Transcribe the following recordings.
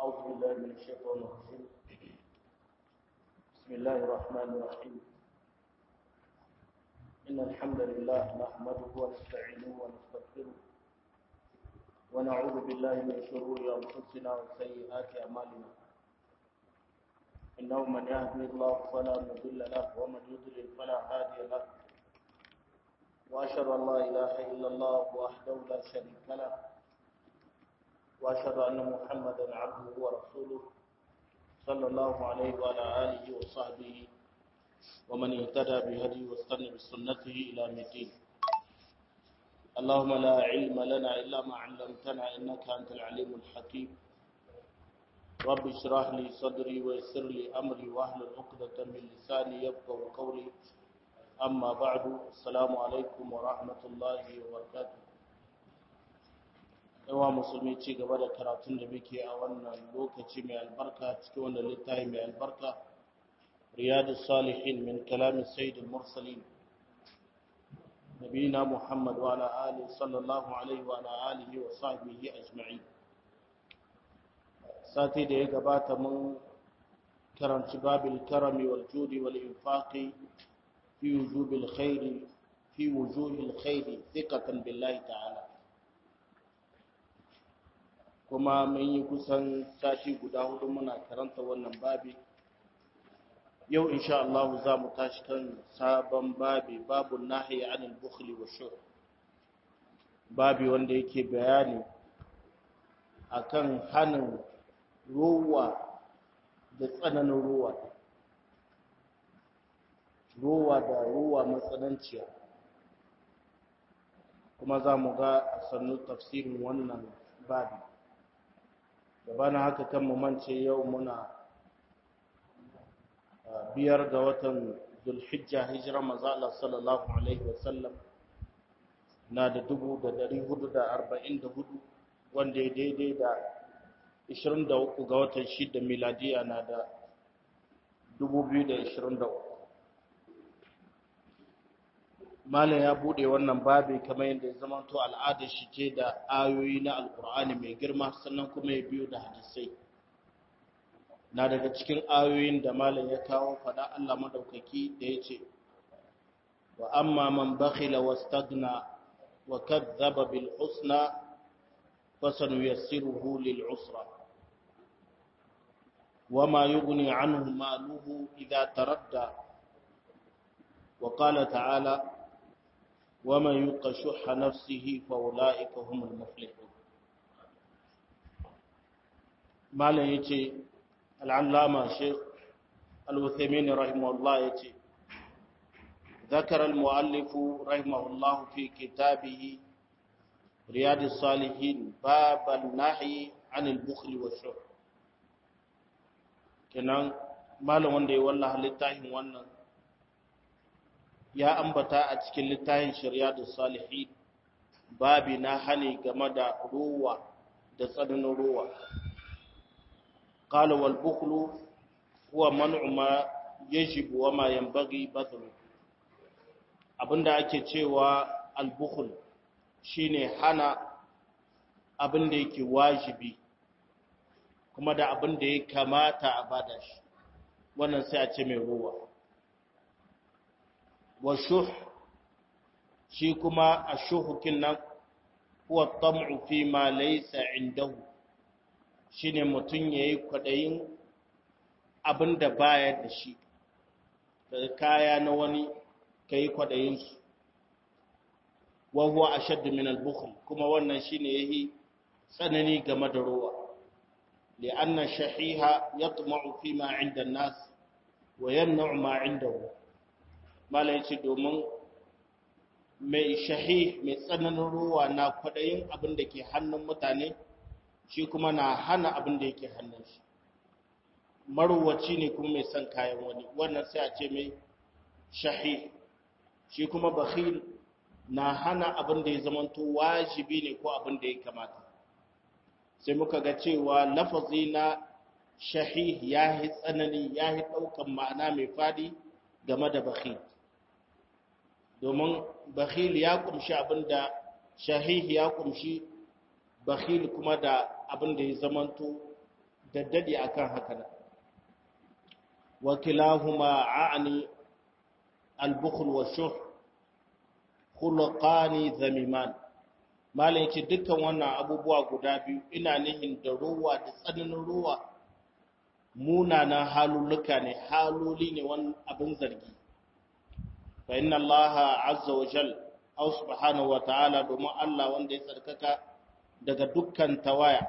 أعوذ بالله من الشيطان الرجيم بسم الله الرحمن الرحيم إن الحمد لله نحمده ونستعينه ونستغفره ونعوذ بالله من شرور أنفسنا وسيئات أعمالنا إنه من يهدي الله فلا مضل له ومن يضلل فلا هادي له وأشهد أن لا إله إلا الله وحده لا شريك له وأشهد أن محمدا عبده ورسوله صلى الله عليه وعلى آله وصحبه ومن اهتدى بهدي واستنى بسنته إلى الدين اللهم لا علم لنا إلا ما علمتنا إنك أنت العليم الحكيم رب اشرح لي صدري ويسر لي أمري واحلل عقدة من لساني يفقهوا قولي أما بعد السلام عليكم ورحمة الله وبركاته yawa musulmi ci gaba da karatun da muke a wannan lokaci mai albarka cikin wannan littafi mai albarka riyadu salihin min kalamin sayyidul mursalin nabiyina muhammad wa ala alihi sallallahu alaihi wa ala alihi wa sahbihi ajma'in sati da ya gabata mun karanci babil karami wal judi wal infaqi fi wujubil khairi fi wujuhil khairi thiqatan billahi ta'ala kuma mun yi kusan sati guda hudu muna karanta wannan babi yau insha Allah za mu tashi kan sabon babi babu nahyi anil bukhli wa shur babi wanda yake bayani akan hanin ruwa da tsananin ruwa ruwa da ruwa matsananciya kuma za mu ga a sannu tafsirin wannan babi gabanin haka kan mu mance yau muna biyar ga watan zulhijja hijira mazala sallallahu alaihi wasallam na da dubu da dari hudu da arba'in da hudu wanda ya daidai da ishirin da uku ga watan shida miladiya na da dubu biyu da ishirin da uku malam ya bude wannan babi kamar yadda ya zama to al'adar shi ce da ayoyi na alkur'ani mai girma sannan kuma ya biyo da hadisai na daga cikin ayoyin da malam ya kawo fada Allah madaukaki da ya ce wa amma man bakhila wastagna wa kadzdzaba bil husna fasanuyassiruhu lil usra وما يغني عنه ماله إذا تردى وقال تعالى ومن يوق شح نفسه فاولئك هم المفلحون مالا يجي العلامة شيخ الوثيمين رحمه الله يجي ذكر المؤلف رحمه الله في كتابه رياض الصالحين باب النهي عن البخل والشح kenan malam wanda ya wallaha littafin wannan ya ambata a cikin littafin shari'a da salihi babi na hani game da ruwa da tsananin ruwa qala wal bukhlu huwa man'u ma yajibu wa ma yanbaghi badlu abinda ake cewa al bukhl shine hana abinda yake wajibi kuma da abinda ya kamata a bada shi wannan sai a ce mai ruwa wa shuh shi kuma a shuhukin nan huwa tam'u fi ma laysa indahu shine mutun yayi kwadayin abinda baya da shi daga kaya na wani kai kwadayin su wa huwa ashadd min al-bukhl kuma wannan shine yayi tsanani game da ruwa li'anna shahiha yatma'u fi ma 'inda an-nas wa yamna'u ma 'indahu mala ya ce domin mai shahi mai tsananin ruwa na kwaɗayin abin da ke hannun mutane shi kuma na hana abin da yake hannun shi maruwaci ne kuma mai son kayan wani wannan sai a ce mai shahi shi kuma bakhil na hana abin da ya zamanto wajibi ne ko abin da ya kamata sai muka ga cewa lafazi na shahi ya yi tsanani ya yi ɗaukan ma'ana mai fadi game da bakhil domin bakhil ya kumshi abinda shahih ya kumshi bakhil kuma da abinda ya zamanto daddadi akan haka nan wa kilahuma a'ni al-bukhl wa shuh khuluqani zamiman malam yace dukkan wannan abubuwa guda biyu ina nihin da ruwa da tsananin ruwa munanan halulluka ne haloli ne wani abin zargi fa inna allaha azza wa jal aw subhanahu wa ta'ala domin Allah wanda ya tsarkaka daga dukkan tawaya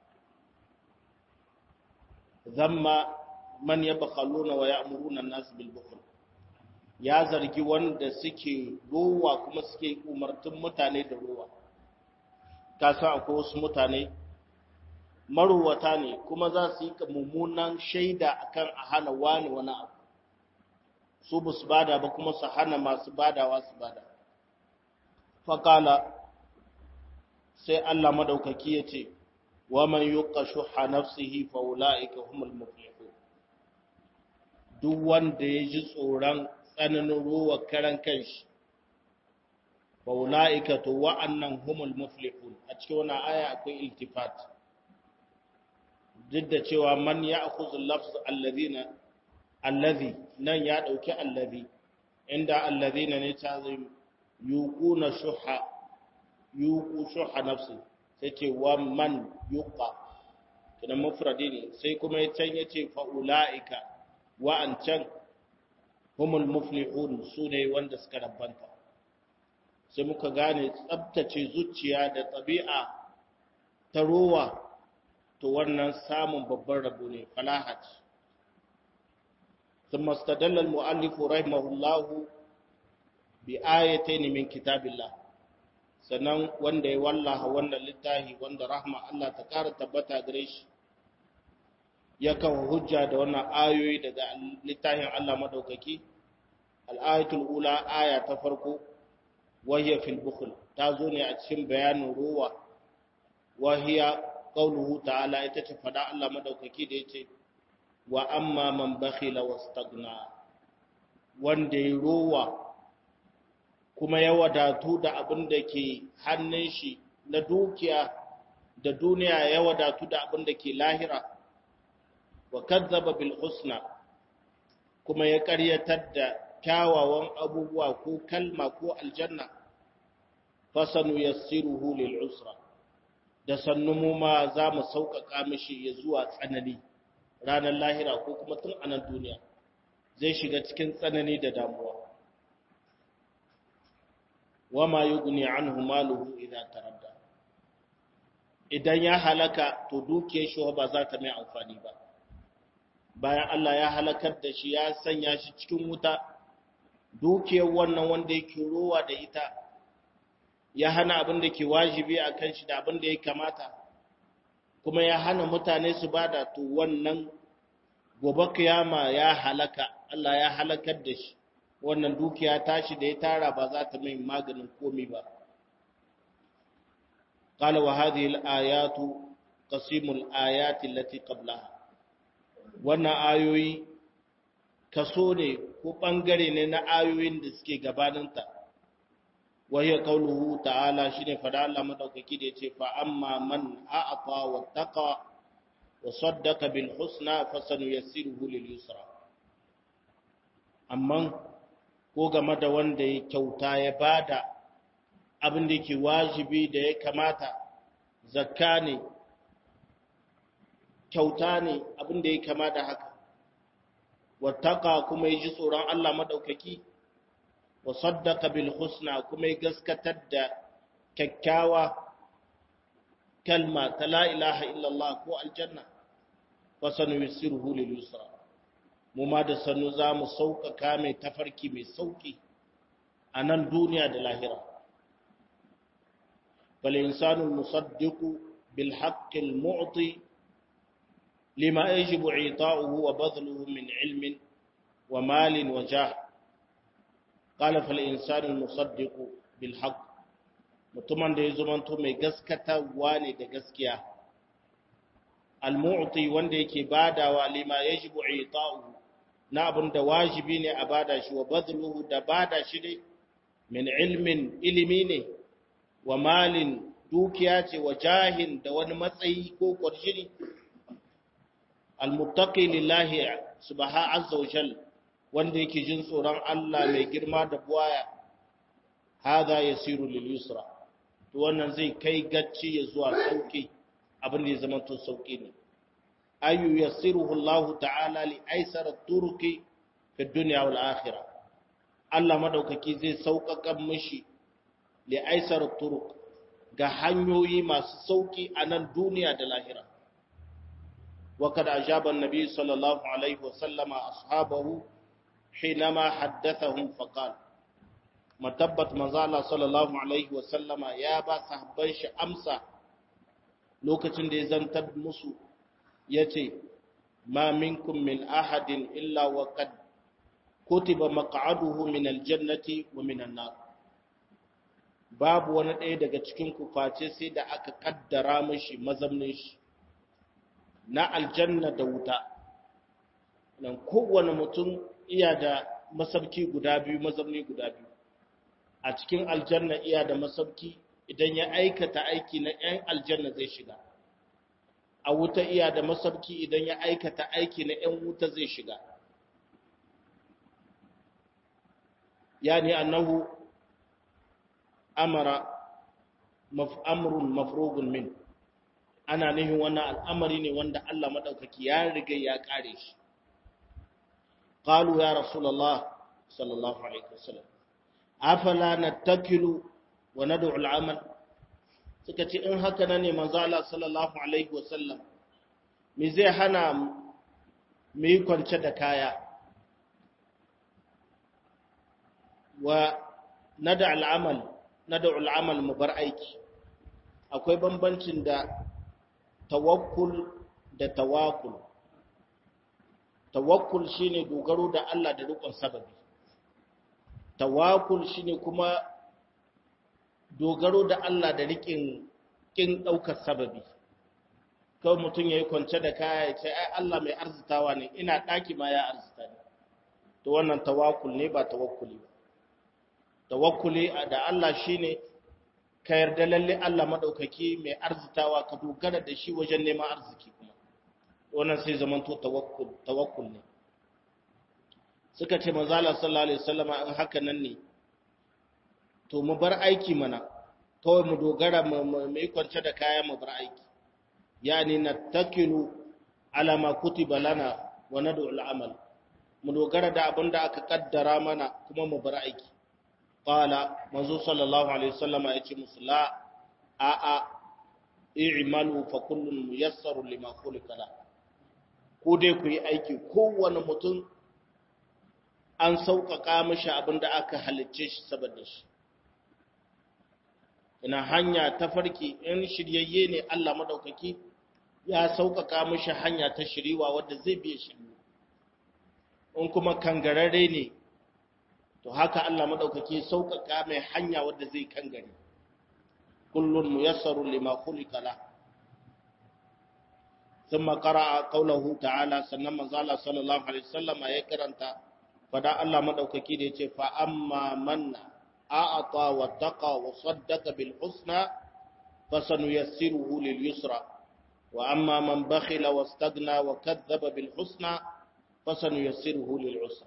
zamma man yabkhaluna wa ya'muruna an-nas bil bukhl ya zargi wanda suke ruwa kuma suke umartun mutane da ruwa ka san akwai wasu mutane maruwata ne kuma za su yi mummunan shaida akan a hana wani wani abu su ba su bada ba kuma su hana masu badawa su bada faƙala sai Allah madaukaki ya ce wa man yuqa shuha nafsihi fa ulaika humul muflihun duk wanda ya ji tsoron tsananin ruwa karan kanshi fa ulaika to wa'annan humul muflihun a cikin wannan aya akwai iltifat duk da cewa man ya'khudhu lafz alladhina allazi nan ya dauki allazi inda allazina ne ta zai yuquna shuha yuqu shuha nafsi sai ce wa man yuqa kidan mufradi ne sai kuma ya can yace fa ulaika wa an can humul muflihun sune wanda suka rabbanta sai muka gane tsabtace zuciya da tabi'a ta rowa to wannan samun babban rabo ne falahat ثم استدل المؤلف رحمه الله بآيتين من كتاب الله sannan wanda ya wallaha wannan littafi wanda rahma Allah ta ƙara tabbata gare shi ya kawo hujja da wannan ayoyi daga littafin Allah madaukaki al-ayatul ula aya ta farko wahiya fil bukhl ta zo ne a cikin bayanin ruwa wahiya qauluhu ta'ala ita ce fada Allah madaukaki da yace wa amma man bakhila wastagna wanda ya rowa kuma ya wadatu da abin da ke hannun shi na dukiya da duniya ya wadatu da abin da ke lahira wa kazzaba bil husna kuma ya karyatar da kyawawan abubuwa ko kalma ko aljanna fasanu yassiruhu lil usra da sannu mu ma za mu sauƙaƙa mishi ya zuwa tsanani ranar lahira ko kuma tun a nan duniya zai shiga cikin tsanani da damuwa wama yughni anhu maluhu idza taradda idan ya halaka to dukiyar shi ba za ta mai amfani ba bayan Allah ya halakar da shi ya sanya shi cikin wuta dukiyar wannan wanda yake rowa da ita ya hana abin da ke wajibi a kan shi da abin da ya kamata kuma ya hana mutane su bada to wannan gobe kiyama ya halaka Allah ya halakar da shi wannan dukiya tashi da ya tara ba za ta mai maganin komi ba قال وهذه الآيات قسيم الآيات التي قبلها wannan ayoyi kaso ne ko ɓangare ne na ayoyin da suke gabaninta wahiyar kauluhu ta'ala shi ne fada Allah maɗaukaki da ya ce fa'amma man a'afa wa taƙa wa saddaka bil husna fasanu ya siruhu lil yusra amma ko game da wanda ya kyauta ya bada abin da ke wajibi da ya kamata zakka ne kyauta ne abin da ya kama da haka wattaka kuma ya ji tsoron Allah maɗaukaki wa saddaka bil husna kuma ya gaskatar da kyakkyawa kalma ta la ilaha illallah ko aljanna wa sanu yusiruhu lil yusra mu ma da sanu za mu sauƙaƙa mai tafarki mai sauƙi a nan duniya da lahira fal insanu musaddiqu bil haqqil mu'ti لما يجب عطاؤه وبذله من علم ومال وجاه قال فالإنسان المصدق بالحق mutumin da ya zumanto mai gaskatarwa ne da gaskiya al-mu'ti wanda yake badawa lima yajibu ita'u na abin da wajibi ne a bada shi wa badluhu da bada shi dai min ilmin ilimi ne wa malin dukiya ce wa jahin da wani matsayi ko kwarjini almuttaqi lillahi subhanahu azza wa jal wanda yake jin tsoron Allah mai girma da buwaya hada yasiru lil yusra to wannan zai kai gacci ya zuwa sauki abin da ya zama to sauki ne ayu yassiruhu Allah ta'ala li aisara turuki fi dunya wal akhirah Allah madaukaki zai sauƙaƙa mishi li aisara turuk ga hanyoyi masu sauki a nan duniya da lahira وقد أجاب النبي صلى الله عليه وسلم أصحابه حينما حدثهم فقال متبت مزالة صلى الله عليه وسلم يا با صحبان أمسى لوكتن دي زنتد مسو يتي ما منكم من أحد إلا وقد كتب مقعده من الجنة ومن النار babu wani ɗaya daga cikin ku face sai da aka kaddara mashi mazamnin shi na aljanna da wuta nan kowane mutum iya da masabki guda biyu mazamni guda biyu a cikin aljanna iya da masabki idan ya aikata aiki na 'yan aljanna zai shiga a wuta iya da masabki idan ya aikata aiki na 'yan wuta zai shiga yani annahu amara amrun mafrugun min ana nihin wannan al'amari ne wanda Allah maɗaukaki ya riga ya ƙare shi. Ƙalu ya Rasulallah, sallallahu Alaihi wasallam, afala na takilu wa na al'amal, suka ce in haka na ne manzala sallallahu Alaihi wasallam, mi zai hana mu yi kwance da kaya, wa na da al'amal, na da al'amal mu bar aiki, akwai bambancin da tawakkul da tawakul tawakkul shine dogaro da Allah da rikon sababi tawakul shine kuma dogaro da Allah da rikin kin daukar sababi kawai mutum yayi kwance da kaya ya ce ai Allah mai arzitawa ne ina daki ma ya arzita ne to wannan tawakul ne ba tawakkuli ba tawakkuli da Allah shine ka yarda lalle Allah madaukaki mai arzitawa ka dogara da shi wajen neman arziki kuma wannan sai zaman to tawakkul tawakkul ne suka ce manzo Allah sallallahu alaihi wasallam in haka nan ne to mu bar aiki mana kawai mu dogara mu yi kwance da kaya mu bar aiki yani nattakilu ala ma kutiba lana wa nad'u al-amal mu dogara da abinda aka kaddara mana kuma mu bar aiki qala manzo sallallahu alaihi wasallama yace musu la a a i'malu fa kullun muyassaru lima khuliqa la ko dai ku yi aiki kowane mutum an sauƙaƙa mishi abinda aka halicce shi saboda shi ina hanya ta farki in shiryayye ne Allah madaukaki ya sauƙaƙa mishi hanya ta shiriwa wadda zai biya shiryu in kuma kangararre ne to haka Allah madaukaki sauƙaƙa mai hanya wadda zai kangare kullun muyassaru lima khuliqa la thumma qara'a qawluhu ta'ala sannan manzo Allah sallallahu alaihi wasallam ya karanta fada Allah madaukaki da yace fa amma man a'ata wa taqa wa saddaqa bil husna fasanuyassiruhu lil yusra wa amma man bakhila wastaghna wa kadzdzaba bil husna fasanuyassiruhu lil usra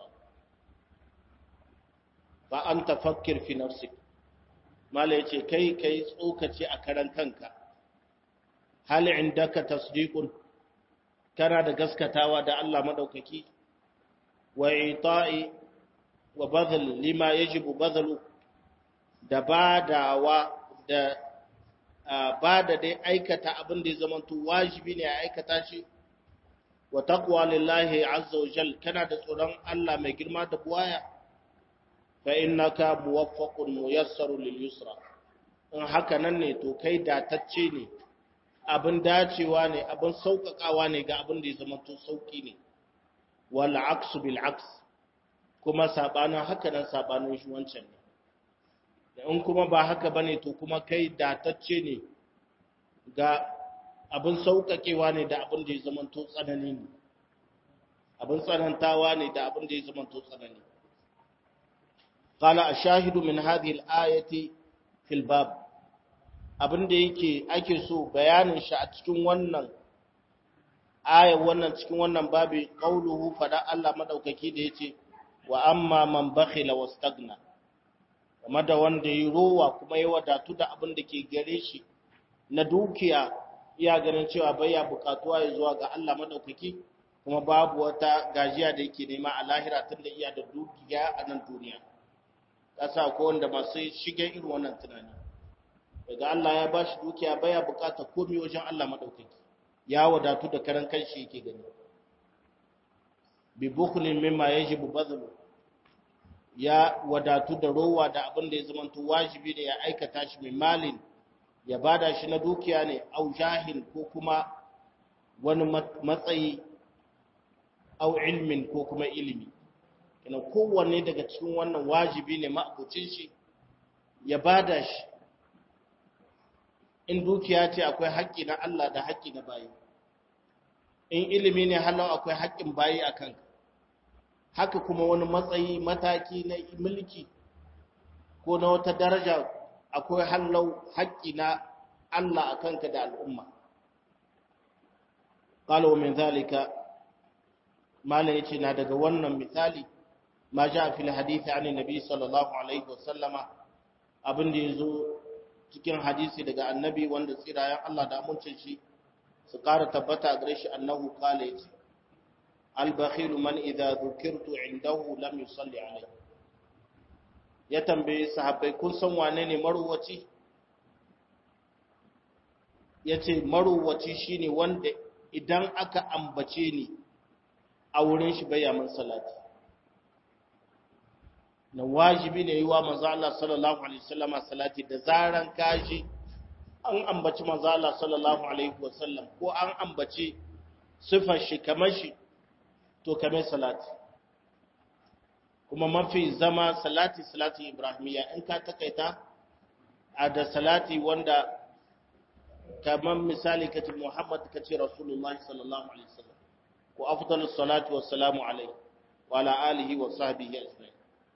fa anta fakkir fi nafsik mala yace kai kai tsokaci a karan kanka hal indaka tasdiqun kana da gaskatawa da Allah madaukaki wa ita'i wa badal lima yajibu badalu da badawa da bada dai aikata abin da ya zama to wajibi ne a aikata shi wa taqwa lillahi azza wa jal kana da tsoron Allah mai girma da buwaya fa innaka muwaffaqun muyassarun lil yusra in haka nan ne to kai datacce ne abin dacewa ne abin sauƙaƙawa ne ga abin da ya zama to sauƙi ne wal aksu bil aks kuma sabanin haka nan sabanin shi wancan ne in kuma ba haka bane to kuma kai datacce ne ga abin sauƙaƙewa ne da abin da ya zama to tsanani ne abin tsanantawa ne da abin da ya zama to tsanani قال الشاهد من هذه الآية في الباب abin da yake ake so bayanin shi a cikin wannan aya wannan cikin wannan babi qauluhu fada Allah madaukaki da yace wa amma man bakhila wastagna kuma da wanda yi rowa kuma ya wadatu da abin da ke gare shi na dukiya iya ganin cewa baya bukatuwa ya zuwa ga Allah madaukaki kuma babu wata gajiya da yake nema a lahira tun da iya da dukiya a nan duniya kasa ko wanda masu shigen irin wannan tunani daga Allah ya ba shi dukiya baya bukata komai wajen Allah madaukaki ya wadatu da karan kanshi yake gani bi bukhlin mimma yajibu badlu ya wadatu da rowa da abin da ya zamanto wajibi ne ya aikata shi mai malin ya bada shi na dukiya ne au jahil ko kuma wani matsayi au ilmin ko kuma ilimi kina kowanne daga cikin wannan wajibi ne ma'abucin shi ya bada shi in dukiya ce akwai haƙƙi na Allah da haƙƙi na bayi in ilimi ne halin akwai haƙƙin bayi a kanka haka kuma wani matsayi mataki na mulki ko na wata daraja akwai hallau haƙƙi na Allah a kanka da al'umma qala min zalika mala yace na daga wannan misali ma ja fil hadisi an nabi sallallahu alaihi wasallama abin da yazo cikin hadisi daga annabi wanda tsirayen Allah da amincin shi su ƙara tabbata a gare shi annahu qala yace al-bakhil man idza dhukirtu indahu lam yusalli alayhi ya tambaye sahabbai kun san wane ne maruwaci yace maruwaci shine wanda idan aka ambace ni a wurin shi bai yamin salati na wajibi ne yi wa manzo Allah sallallahu alaihi wasallam salati da zaran kaji an ambaci manzo Allah sallallahu alaihi wasallam ko an ambaci sifar shi kamar shi to kamar salati kuma mafi zama salati salati ibrahimiyya in ka takaita a da salati wanda kamar misali kace Muhammad kace Rasulullahi sallallahu alaihi wasallam ko afdalus salatu wassalamu alaihi wa ala alihi wa sahbihi ajma'in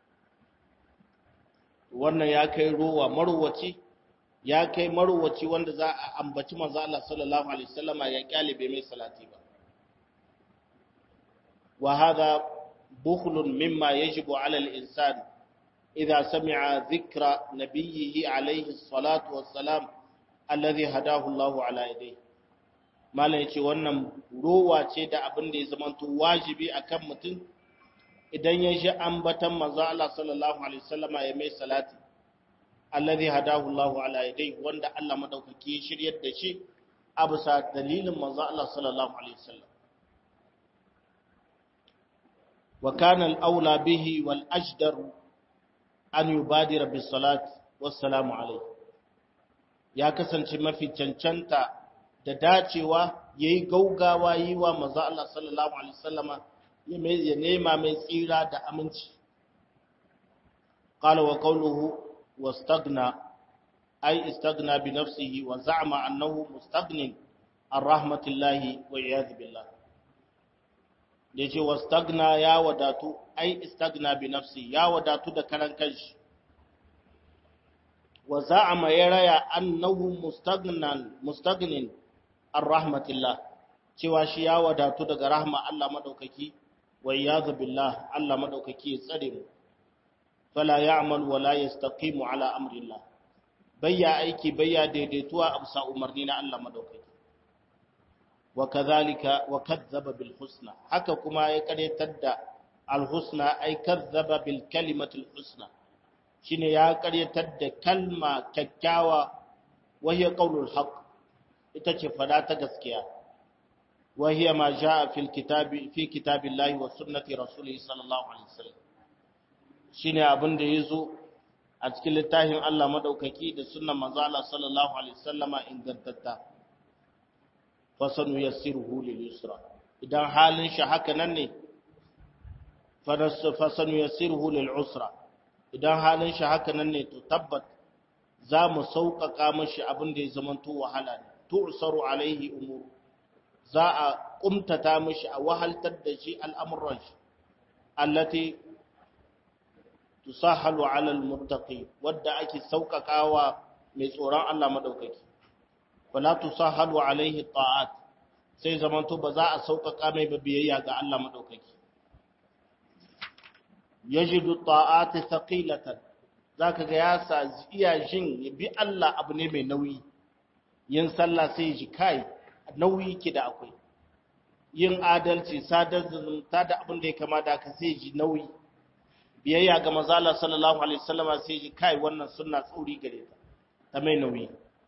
wannan ya kai ruwa marwaci ya kai marwaci wanda za a ambaci manzo Allah sallallahu alaihi wasallama ya kyalibe mai salati ba wa hadha bukhlun mimma yajibu ala al-insan idha sami'a dhikra nabiyhi alaihi salatu wassalam alladhi hadahu Allah ala yadayhi malai yace wannan ruwa ce da abin da ya zamanto wajibi akan mutum idan ya ji ambatan manzo Allah sallallahu alaihi wasallama ya mai salati alladhi hadahu Allahu ala yadayhi wanda Allah madaukaki ya shiryar da shi a bisa dalilin manzo Allah sallallahu alaihi wasallam wa kana al-aula bihi wal ajdar an yubadira bis salat wassalamu alaihi ya kasance mafi cancanta da dacewa yayi gaugawa yi wa manzo Allah sallallahu alaihi wasallama ya nema mai tsira da aminci qala wa qawluhu wastaghna ay istaghna bi nafsihi wa za'ama annahu mustaghnin an rahmatillahi wa iyad billah yace wastaghna ya wadatu ay istaghna bi nafsi ya wadatu da karan kanshi wa za'ama ya raya annahu mustaghnan mustaghnin an rahmatillah cewa shi ya wadatu daga rahma Allah madaukaki wa iyadhu billah Allah madaukaki ya tsare mu fala ya'mal wa la yastaqimu ala amrillah bayya aiki bayya daidaituwa a bisa umarni na Allah madaukaki wa kadhalika wa kadzdzaba bil husna haka kuma ya karyatar da al husna ay kadzdzaba bil kalimati al husna shine ya karyatar da kalma kyakkyawa wa hiya qaulul haqq ita ce fada ta gaskiya وهي ما جاء في الكتاب في كتاب الله وسنة رسوله صلى الله عليه وسلم shine abin da yazo a cikin littafin Allah madaukaki da sunnan manzo Allah sallallahu alaihi wasallama ingantatta fa sanu yassiruhu lil yusra idan halin shi haka nan ne fa sanu yassiruhu lil usra idan halin shi haka nan ne to tabbat za mu sauƙaƙa mashi abin da ya zamanto wahala ne tu'saru alaihi umuru za a kumtata mishi a wahaltar da shi al'amuran shi, allati tusahalu alal muttaqi wadda ake sauƙaƙawa mai tsoron Allah maɗaukaki. Wala tusahalu alaihi ta'at, sai zamanto ba za a sauƙaƙa mai ba biyayya ga Allah maɗaukaki yajidu ta'ati thaqilatan zaka ga ya sa iya jin bi Allah abu ne mai nauyi yin sallah sai ji kai nauyi ki da akwai yin adalci sadar zumunta da abin da ya kama da ka sai ji nauyi biyayya ga mazala sallallahu alaihi wasallama sai ji kai wannan sunna tsauri gare ta ta mai nauyi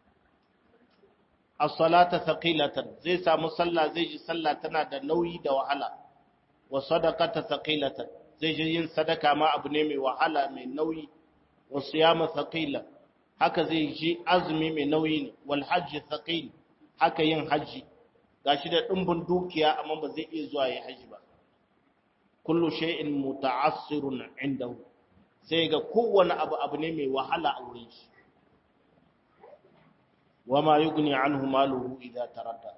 as-salata thaqilatan zai samu sallah zai ji sallah tana da nauyi da wahala wa sadaqata thaqilatan zai ji yin sadaka ma abu ne mai wahala mai nauyi wa siyama thaqila haka zai ji azumi mai nauyi ne wal hajji thaqil haka yin haji gashi da dimbin dukiya amma ba zai iya zuwa ya haji ba kullu shay'in muta'assirun indahu sai ga kowane abu abu ne mai wahala a wurin shi wama yughni anhu maluhu idza taradda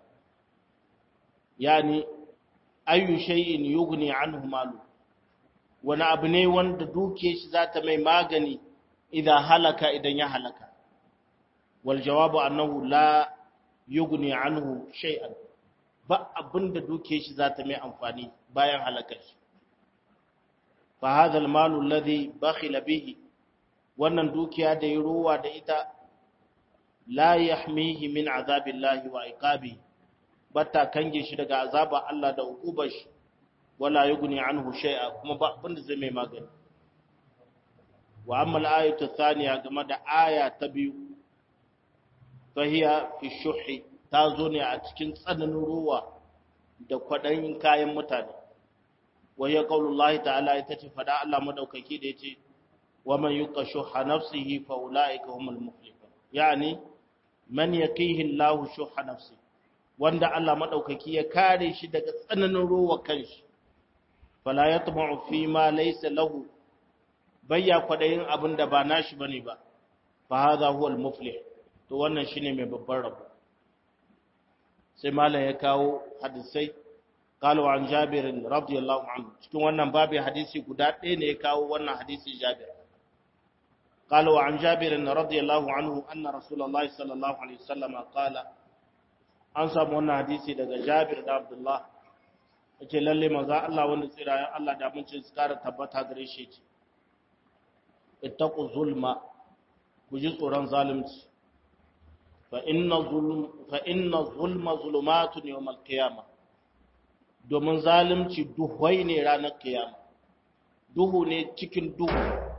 yani ayu shay'in yughni anhu maluhu wani abu ne wanda duke shi za ta mai magani idan halaka idan ya halaka wal jawabu annahu la yughni anhu shay'an ba abinda duke shi za ta mai amfani bayan halakar shi fa hadha al malu alladhi bakhila bihi wannan dukiya da ya ruwa da ita la yahmihi min azabillahi wa iqabi bata kange shi daga azaba Allah da hukubar shi wala yughni anhu shay'a kuma ba abinda zai mai magani wa amma al-ayatu thaniya game da aya ta biyu fahiya fi shuhi ta zo ne a cikin tsananin ruwa da kwadayin kayan mutane wa ya qaulullahi ta'ala ita ce fada Allah madaukaki da yace wa man yuqa shuha nafsihi fa ulaika humul muflihun yani man yaqihi Allahu shuha nafsihi wanda Allah madaukaki ya kare shi daga tsananin ruwa kanshi fala yatma'u fi ma laysa lahu bayya kwadayin abin da ba nashi bane ba fa hadha huwa al-muflih to wannan shine mai babban rabo sai malam ya kawo hadisai قالوا عن جابر رضي الله عنه cikin wannan babu hadisi guda ɗaya ne ya kawo wannan hadisi Jabir قالوا عن جابر رضي الله عنه أن رسول الله صلى الله عليه وسلم قال an samu wannan hadisi daga Jabir da Abdullah yace lalle maza Allah wanda tsirayen Allah da mun ce tsara tabbata gare shi ce ittaqu zulma ku ji tsoron zalunci fa inna zulm fa inna zulma zulumatun yawm al-qiyamah domin zalunci duhwai ne ranar kiyama duhu ne cikin duhu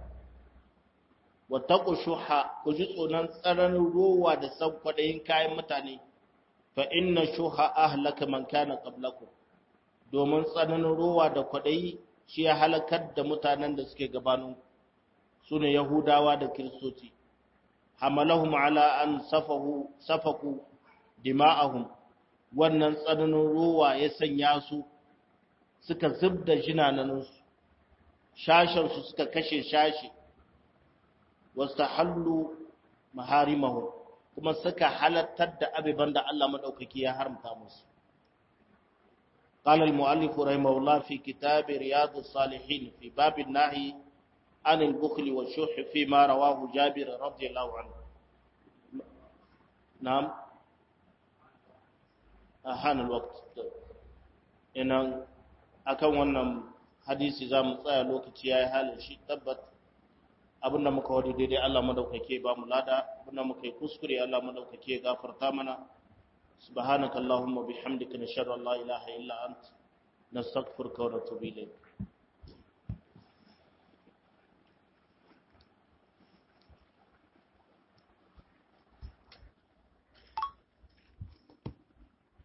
wa taqu shuha ku ji tsoron tsaranin rowa da san kwadayin kayan mutane fa inna shuha ahlaka man kana qablakum domin tsananin rowa da kwadayi shi ya halakar da mutanen da suke gabanin sune yahudawa da kiristoci hamalahum ala an safahu safaku dima'ahum wannan tsananin rowa ya sanya su suka zubda jinanansu shashansu suka kashe shashi wastahallu maharimahu kuma suka halattar da abiban da Allah madaukaki ya haramta musu قال المؤلف رحمه الله في كتاب رياض الصالحين في باب النهي عن البخل والشح فيما رواه جابر رضي الله عنه نعم أحان الوقت إن akan wannan hadisi za mu tsaya lokaci ya yi halin shi tabbat abinda muka wadi daidai Allah madaukake ba mu lada abinda muka yi kuskure Allah madaukake ya gafarta mana subhanaka allahumma bihamdika nashhadu an la ilaha illa ant nastaghfiruka wa natubu ilayk